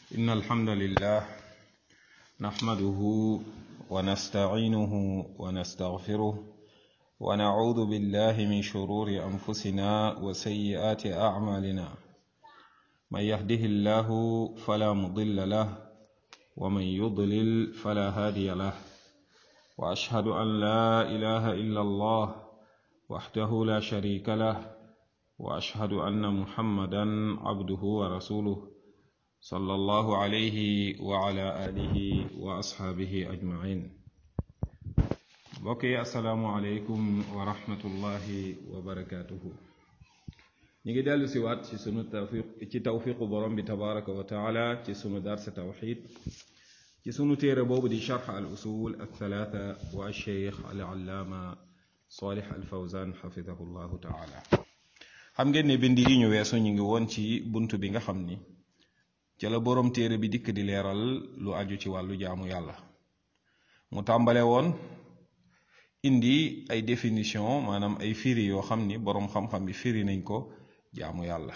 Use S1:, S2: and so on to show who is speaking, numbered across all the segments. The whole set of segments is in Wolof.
S1: إن الحمد لله نحمده ونستعينه ونستغفره ونعوذ بالله من شرور أنفسنا وسيئات أعمالنا من يهده الله فلا مضل له ومن يضلل فلا هادي له وأشهد أن لا إله إلا الله وحده لا شريك له وأشهد أن محمدا عبده ورسوله صلى الله عليه وعلى آله وأصحابه أجمعين بقي السلام عليكم ورحمة الله وبركاته نيجي دالو سيوات ci sunu tawfiq ci tawfiqu borom bi tabaraka wa taala ci sunu dars tawhid ci sunu téere boobu di sharh al usul al thalatha wa al sheikh al allama salih al fawzan xafidahu llahu taala xam ngeen ne bind yi ñu weesu ñu ngi woon ci bunt bi nga xam ni ca la boroom téere bi dikk di leeral lu aju ci wàllu jaamu yàlla mu tàmbale woon indi ay définition maanaam ay firi yoo xam ni boroom xam-xam bi firi nañ ko jaamu yàlla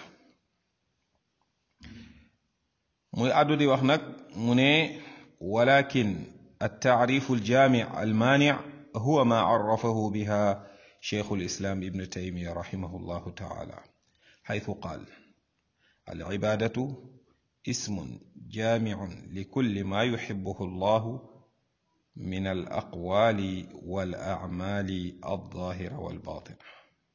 S1: muy àddu di wax nag mu ne walakin التعريف الجامع المانع هو ما عرفه بها شيخ الإسلام ابن تيمية رحمه الله تعالى حيث قال العبادة اسم جامع لكل ما يحبه الله من الأقوال والأعمال الظاهرة والباطنة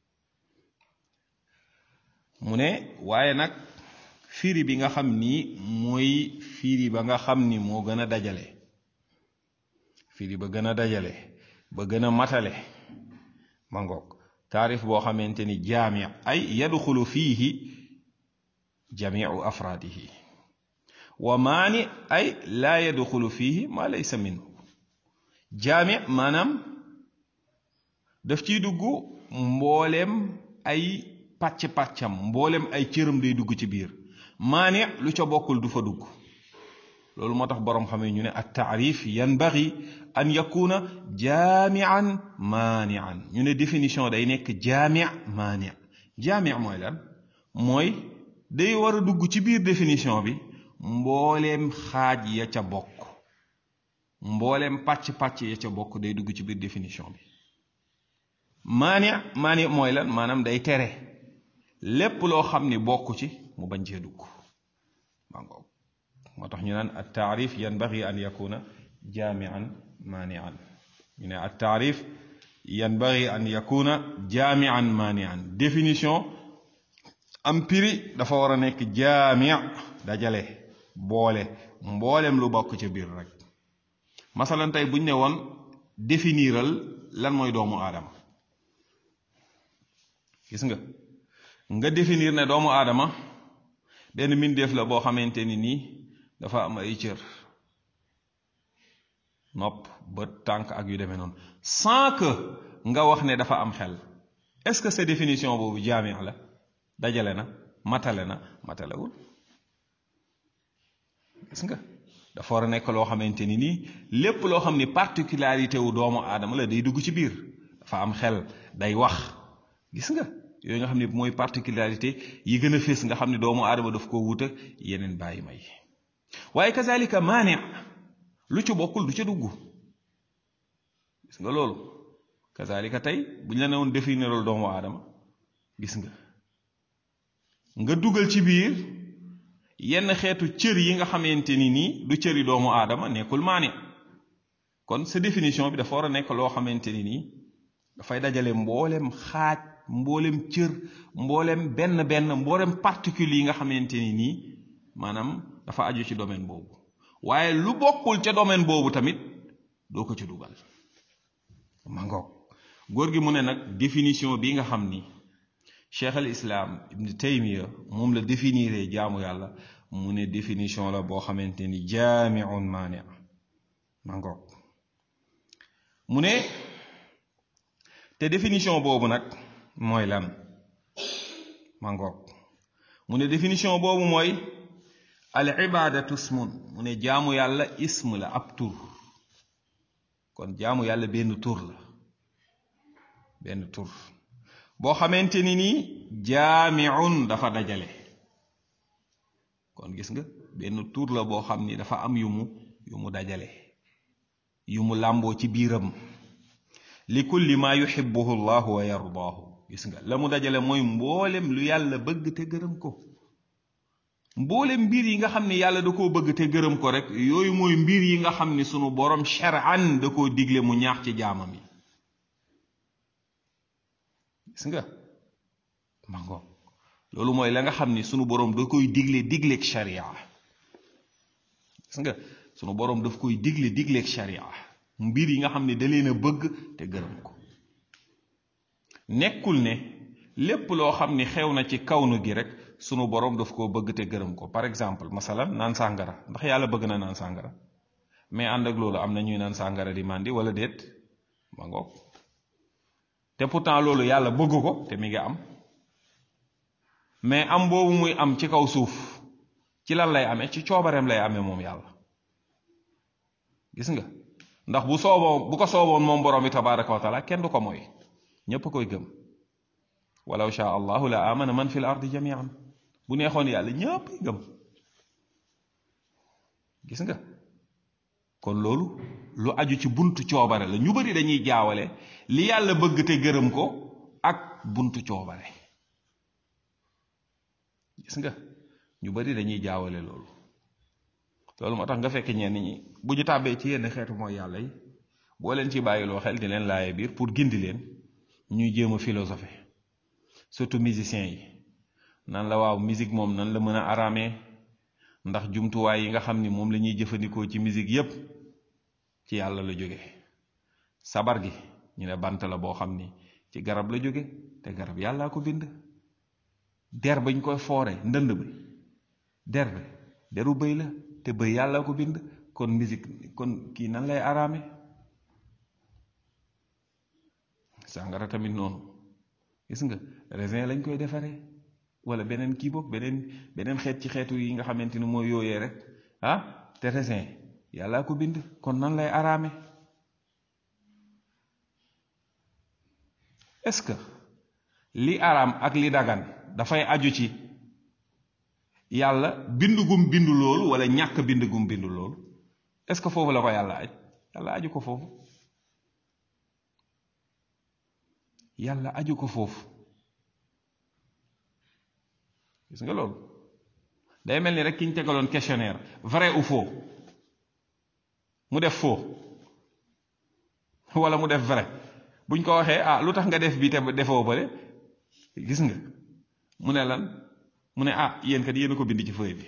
S1: mu ne waaye nag firi bi nga xam ni mooy firi ba nga xam ni moo gën a dajale firi ba gën a dajale ba gën a matale ma ngoog taarif boo xamante ni jaami ay yadxulu fiihi jamiu afraadihi wa maani ay laa yadxulu fiihi ma laysa minhu jaami maanaam daf ciy dugg mbooleem ay pàcc-pàccam mbooleem ay cëram day dugg ci biir maani lu ca bokkul du fa dugg loolu moo tax boroom xam ñu ne at taarif yanbaghi an yakuna jaamian maanian ñu ne définition day nekk jaami maani jaami mooy lan mooy day war a dugg ci biir définition bi mbooleem xaaj ya ca bokk mbooleem pàcc-pàcc ya ca bokk day dugg ci biir définition bi maani maani mooy lan maanaam day tere lépp loo xam ni bokk ci mu bañ cee dugg mangoog moo tax ñu naan at taarif yanbaghi an yakuna jaamian maanian ñu ne at taarif yanbaghi an yakuna jaamian maanian définition am piri dafa war a nekk jaami dajale boole mboolem lu bokk ci biir rek masalan tey buñ ne woon définiral lan mooy doomu aadama gis nga nga définir ne doomu aadama benn mbindeef la boo xamante ni nii dafa am ay cër nopp bët tànk ak yu demee noonu sans que nga wax ne dafa am xel est-ce que sa définition boobu jaami la dajale na matale na matalewul gis nga dafa war a nekk loo xamante ni nii lépp loo xam ni particularité wu doomu aadama la day dugg ci biir dafa am xel day wax gis nga yooyu nga xam ne mooy particularité yi gën a fés nga xam ne doomu aadama daf ko wut ak yeneen bàyyi may waaye kazalika maani lu ci bokkul du ca dugg gis nga loolu kazalika tey bu ñu la ne woon définiral doomu aadama gis nga nga dugal ci biir yenn xeetu cër yi nga xamante ni nii du cëri doomu aadama nekkul maani kon sa définition bi dafa war a nekk loo xamante ni nii dafay dajale mboolem xaaj mboolem cër mboolem benn benn mboolem particule yi nga xamante ni nii maanaam dafa aju ci domaine boobu waaye lu bokkul ca domaine boobu tamit doo ko ci dugal ma ngoog góor gi mu ne nag définition bi nga xam ni cheikh al islam ibn taymiya moom la définiré jaamu yàlla mu ne définition la boo xamante ni jaamiun maani ma ngoog mu ne te définition boobu nag mooy lan ma ngoog mu ne définition boobu mooy al ibadatu ismun mu ne jaamu yàlla ism la ab tur kon jaamu yàlla benn tur la benn tur boo xamante ni nii jaamiun dafa dajale kon gis nga benn tur la boo xam ni dafa am yu mu yu mu dajale yu mu làmboo ci biiram li kulli ma yuhibbuhu llahu wa yardaahu gis nga la mu dajale mooy mboolem lu yàlla bëgg te gërëm ko mboolem mbir yi nga xam ne yàlla da koo bëgg te gërëm ko rek yooyu mooy mbir yi nga xam ni sunu borom shar'an da koo digle mu ñaax ci jaamam yi gis nga mango loolu mooy la nga xam ni sunu borom da koy digle digleeg sharia gis nga sunu borom daf koy digle digleeg sharia mbir yi nga xam ne da leen a bëgg te gërëm ko nekkul ne lépp loo xam ni xew na ci kawnu gi rek sunu borom daf koo bëgg te gërëm ko par exemple masalan naan sàngara ndax yàlla bëgg na naan sàngara mais ànd ak loolu am na ñuy naan sàngara di màndi wala déet ma ngoog te pourtant loolu yàlla bëgg ko te mi ngi am mais am boobu muy am ci kaw suuf ci lan lay amee ci coobareem lay amee moom yàlla gis nga ndax bu sooboo bu ko sooboon moom borom bi tabaraka wa taala kenn du ko mooy ñépp a koy gëm walaw shaa allahu la amana man fi l ardi jamian bu neexoon yàlla ñépp ay gëm gis nga kon loolu lu aju ci buntu coobare la ñu bari dañuy jaawale li yàlla bëgg te gërëm ko ak buntu coobare gis nga ñu bari dañuy jaawale loolu loolu moo tax nga fekk ñenn ñi bu ñu tàbbee ci yenn xeetu mooy yàlla yi boo leen ci bàyyiloo xel di leen laaye biir pour gindi leen ñuy jéem a philosophé surtout musiciens yi nan la waaw musique moom nan la mën a araamee ndax jumtuwaay yi nga xam ni moom la ñuy jëfandikoo ci musique yépp ci yàlla la jóge sabar gi ñu ne bant la boo xam ni ci garab la jóge te garab yàllaa ko bind der bañ koy foore ndënd bi der bi deru bëy la te bëy yàlla ko bind kon musique kon kii nan lay araame sàngara tamit noonu gis nga raisin lañ koy defaree wala beneen kii boog beneen beneen xeet ci xeetu yi nga xamante ni mooy yooyee rek ah te raisin yàllaa ko bind kon nan lay araame est-ce que li araam ak li dagan dafay aju ci yàlla bind gum bindu loolu wala ñàkk bind gum bindu loolu est-ce que foofu la ko yàlla aj yàlla aju ko foofu yàlla aju ko foofu gis nga loolu day mel ni rek ki ñu tegaloon questionnaire vrai ou faux mu def faux wala mu def vrai buñ ko waxee ah lu tax nga def bi te defoo bële gis nga mu ne lan mu ne ah yéen kat yéen a ko bind ci feuille bi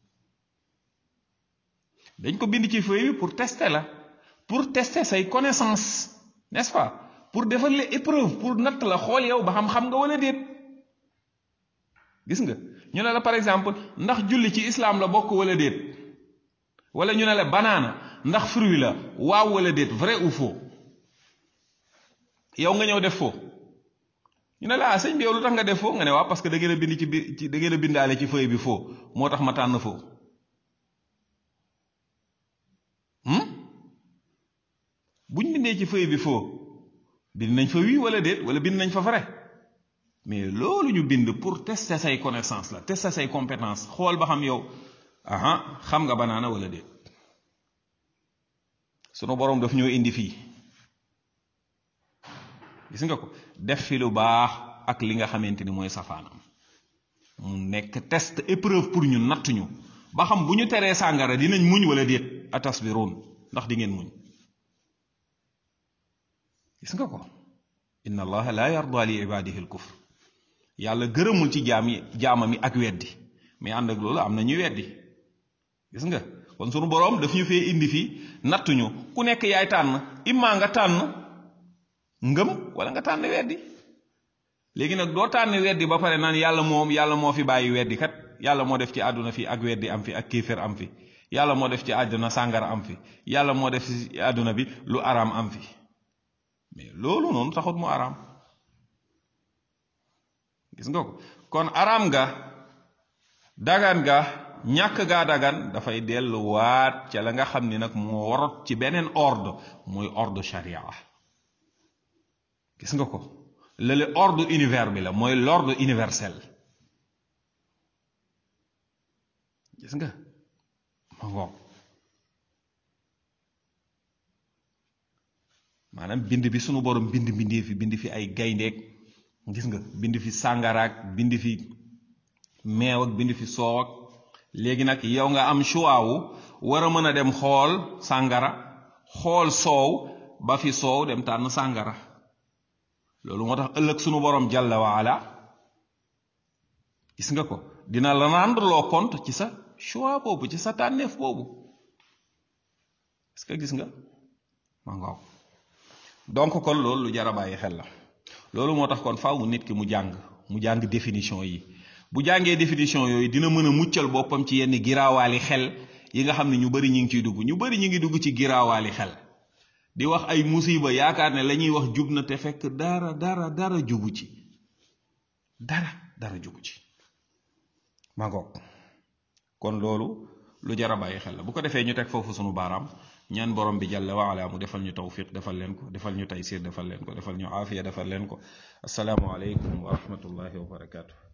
S1: dañ ko bind ci feuille bi pour tester la pour tester say connaissance n'est-ce pas pour defal la épreuve pour natt la xool yow ba xam-xam nga wala déet gis nga ñu ne la par exemple ndax julli ci islam la bokk wala déet wala ñu ne la banaana ndax fruit la waaw wala déet vrai ou faux yow nga ñëw def faux ñu ne la ah sëñ bi yow lu tax nga def faux nga ne waaw parce que da ngeen a bind ci bi ci da ngeen a bindaale ci feuille bi faux moo tax ma tànn faux buñ bindee ci feuille bi faux bind nañ fa oui wala déet wala bind nañ fa vrai mais loolu ñu bind pour tester say connaissance la tester say compétence xool ba xam yow aha xam nga banaana wala déet sunu boroom daf ñoo indi fii gis nga ko def fi lu baax ak li nga xamante ni mooy safaanam mu nekk test épreuve pour ñu natt ñu ba xam bu ñu teree sàngara dinañ muñ wala déet atasbiroon ndax di ngeen muñ gis nga ko inna allaha la yarda li ibadihi al kufr yàlla gërëmul ci jaam yi jaamam yi ak weddi mais ànd ak loolu am na ñuy weddi gis nga kon sunu boroom daf ñu fee indi fii nattuñu ku nekk yaay tànn immaa nga tànn ngëm wala nga tànn weddi léegi nag doo tànn weddi ba pare naan yàlla moom yàlla moo fi bàyyi weddi kat yàlla moo def ci àdduna fi ak weddi am fi ak kéefér am fi yàlla moo def ci àdduna sàngara am fi yàlla moo def ci àdduna bi lu araam am fi mais loolu noonu taxut mu araam gis nga ko kon araam ga dagan ga ñàkk gaa dagan dafay delluwaat ca la nga xam ni nag moo warot ci beneen ordre muy ordre sharia gis nga ko lële ordre univers bi la mooy l'ordre universel gis nga ngoog maanaam bind bi sunu borom bind bindee fi bind fi ay gayndeek gis nga bind fi sàngaraak bind fi meew ak bind fi soow ak léegi nag yow nga am choix wu war a mën a dem xool sàngara xool soow ba fi soow dem tànn sàngara loolu moo tax ëllëg sunu borom jàlla waala gis nga ko dina la rendre loo compte ci sa choix boobu ci sa tànneef boobu est-ce que gis nga ma ngaaw donc kon loolu lu jar a bàyyi xel la loolu moo tax kon faaw nit ki mu jàng mu jàng définition yi bu jàngee définition yooyu dina mën a muccal boppam ci yenn giraawaali xel yi nga xam ne ñu bari ñu ngi ciy dugg ñu bari ñu ngi dugg ci giraawaali xel di wax ay musiba yaakaar ne la ñuy wax jub na te fekk dara dara dara jubu ci dara dara jubu ci ma ngoog kon loolu lu jar a bàyyi xel la bu ko defee ñu teg foofu sunu baaraam ñaan borom bi jàlla waala mu defal ñu tawfiq defal leen ko defal ñu taysir defal leen ko defal ñu aafiya defal leen ko asalaamu aleykum wa rahmatullahi wa barakaatu.